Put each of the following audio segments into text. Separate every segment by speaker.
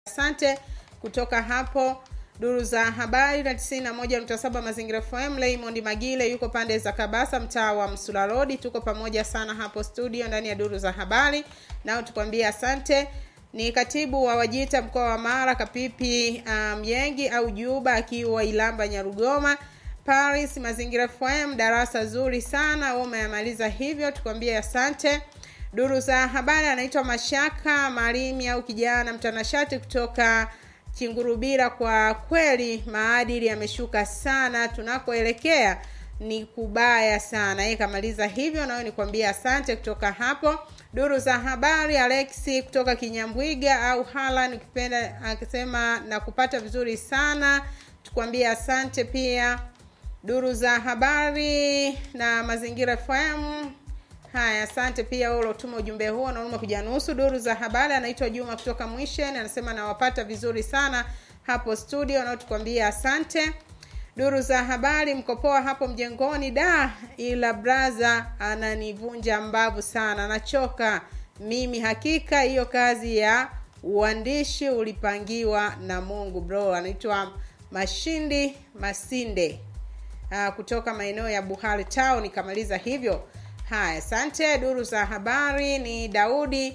Speaker 1: Asante kutoka hapo duru za habari na 91.7 Mazingira FM. Raymond Magile yuko pande za Kabasa, mtaa wa Msula Road. Tuko pamoja sana hapo studio ndani ya duru za habari, nao tukwambia asante. Ni katibu wa Wajita mkoa wa Mara, Kapipi Myengi um, au Juba akiwa Ilamba Nyarugoma. Paris Mazingira FM, darasa zuri sana, wewe umeyamaliza hivyo, tukwambie asante. Duru za habari anaitwa Mashaka Marimi au kijana mtanashati kutoka Chingurubira. Kwa kweli maadili yameshuka sana, tunakoelekea ni kubaya sana. Yeye kamaliza hivyo, nawe nikwambia asante kutoka hapo. Duru za habari Alexi kutoka Kinyambwiga au Halan ukipenda, akisema na kupata vizuri sana, tukwambie asante pia. Duru za habari na mazingira FM Haya, asante pia wewe ulotuma ujumbe huo, naomba kuja nusu. Duru za habari anaitwa Juma kutoka Mwishen, anasema nawapata vizuri sana hapo studio, nao tukwambia asante. Duru za habari mkopoa hapo mjengoni, da ila braza ananivunja mbavu sana, nachoka mimi. Hakika hiyo kazi ya uandishi ulipangiwa na Mungu bro. Anaitwa Mashindi Masinde aa, kutoka maeneo ya Buhari Town. Ikamaliza hivyo Haya, asante. Duru za habari ni Daudi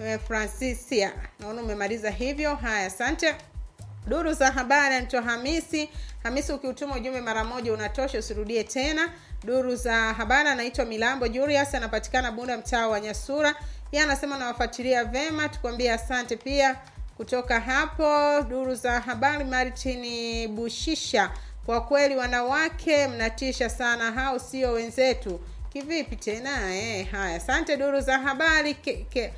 Speaker 1: Francisia, naona umemaliza hivyo. Haya, asante. Duru za habari anaitwa Hamisi. Hamisi, ukiutuma ujumbe mara moja unatosha, usirudie tena. Duru za habari anaitwa Milambo Julius, anapatikana Bunda, mtaa wa Nyasura. Yeye anasema nawafuatilia vema, tukwambie asante pia kutoka hapo. Duru za habari Martin Bushisha, kwa kweli wanawake mnatisha sana, hao sio wenzetu Kivipi tena eh? Haya, asante. Duru za habari ke, ke,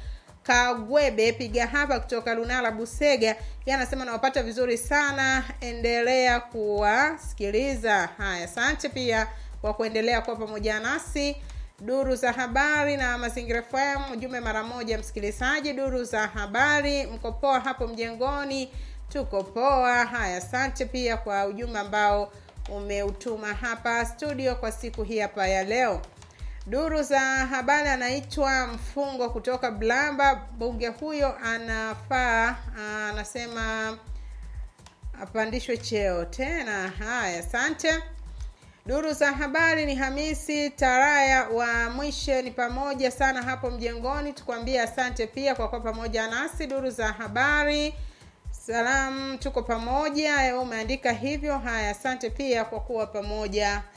Speaker 1: Kagwebe piga hapa kutoka Lunala Busega, yeye anasema nawapata vizuri sana, endelea kuwasikiliza. Haya, asante pia kwa kuendelea kuwa pamoja nasi. Duru za habari na Mazingira FM, ujumbe mara moja msikilizaji. Duru za habari, mko poa hapo mjengoni? Tuko poa. Haya, asante pia kwa ujumbe ambao umeutuma hapa studio kwa siku hii hapa ya leo. Duru za habari anaitwa Mfungo kutoka Blamba. Bunge huyo anafaa, anasema apandishwe cheo tena. Haya, asante. Duru za habari ni Hamisi Taraya wa Mwishe, ni pamoja sana hapo mjengoni, tukwambie asante pia kwa kuwa pamoja nasi. Duru za habari Salamu, tuko pamoja. Umeandika hivyo. Haya, asante pia kwa kuwa pamoja